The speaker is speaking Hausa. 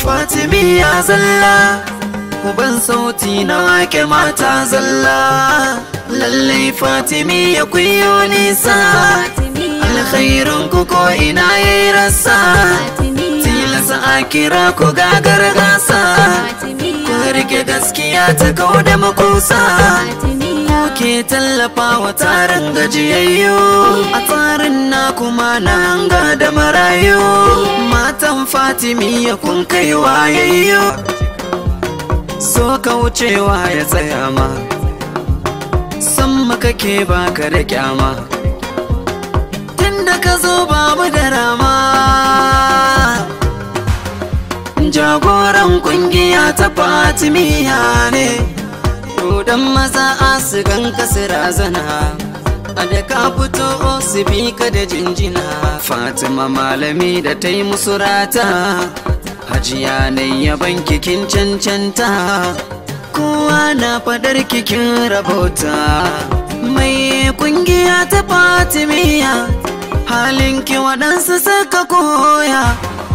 Fatimiya zalla Uban sauti na wake mata zalla Lallai Fatimiya kuyo nisa Alkhairun ku ko ina yayi rasa Tilasa a kira ku gagar gasa Ku rike gaskiya ta kau da makusa ke tallafa wa tarin gajiyayyu a tsarin na kuma na hanga da marayu matan fatimiya kun kai wayayyo so ka wucewa ya tsaya ma san maka ke baka da kyama tunda ka zo babu da rama jagoran kungiya ta fatimiya ne dan maza a su ganka su razana a da ka fito su bi ka da jinjina fatima malami da ta yi musu rata hajiya na yaban kikin cancanta kowa na fadar kikin rabota mai kungiya ta fatimiya halinki waɗansu suka koya